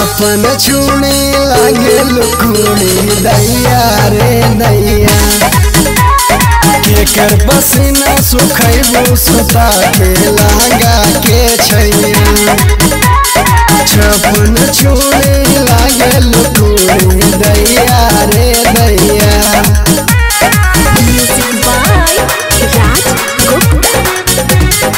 छपन छुणी लागे लुकुड़ी दैया रे दैया केकर पसीना सुखैबो सुता के लहंगा के छैया छपन छुणी लागे लुकुड़ी दैया रे दैया Music by Raj Gupta.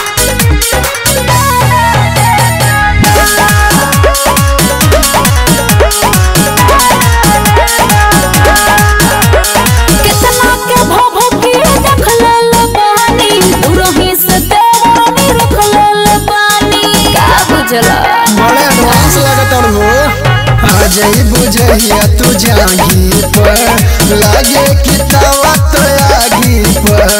केतना के भभो के देख लेल बानी दुरही से देवानी रख लेल बानी का बुझला बड़े एडवांस लगत हो आ जाई बुझैया तू जागी पर लागे कि तवा तो आगी पर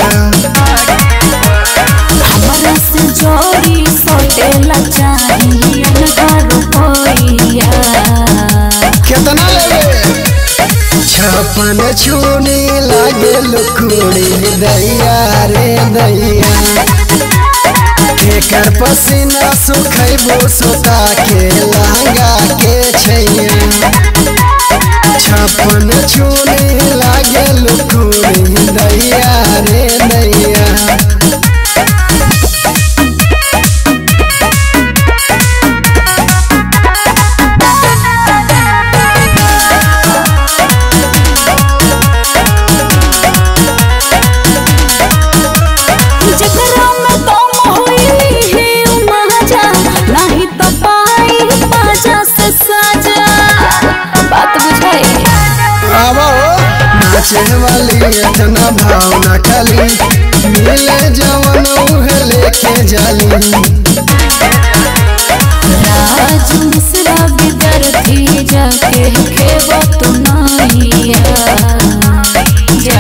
हमरा से जोड़ी सोटेला चाहिए घर होइया कितना लेवे छपन छूनी लागे लुकुड़ी दैया रे दैया केकर पसीना सुखैबो सुता के लहंगा के छैया छपन छूनी लागे लुकुड़ी दैया रे दैया जकरा में दम होई है उ महाजा नहीं तो पाई बाजा से साजा बात बुझाई आवो नाचे वाली इतना भावना खाली मिले जवन उहे लेके जाली राज मिश्रा विद्यार्थी जाके खेबो तो नैया जा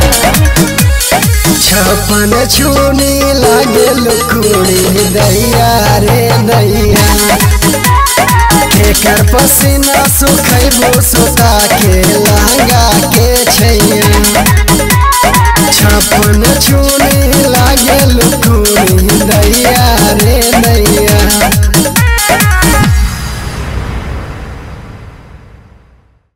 छपन छूनी लागे लुकुड़ी दैया रे दैया केकर पसीना सुखैबो सुता के लहंगा के छैया छपन छूनी लागे लुकुड़ी दैया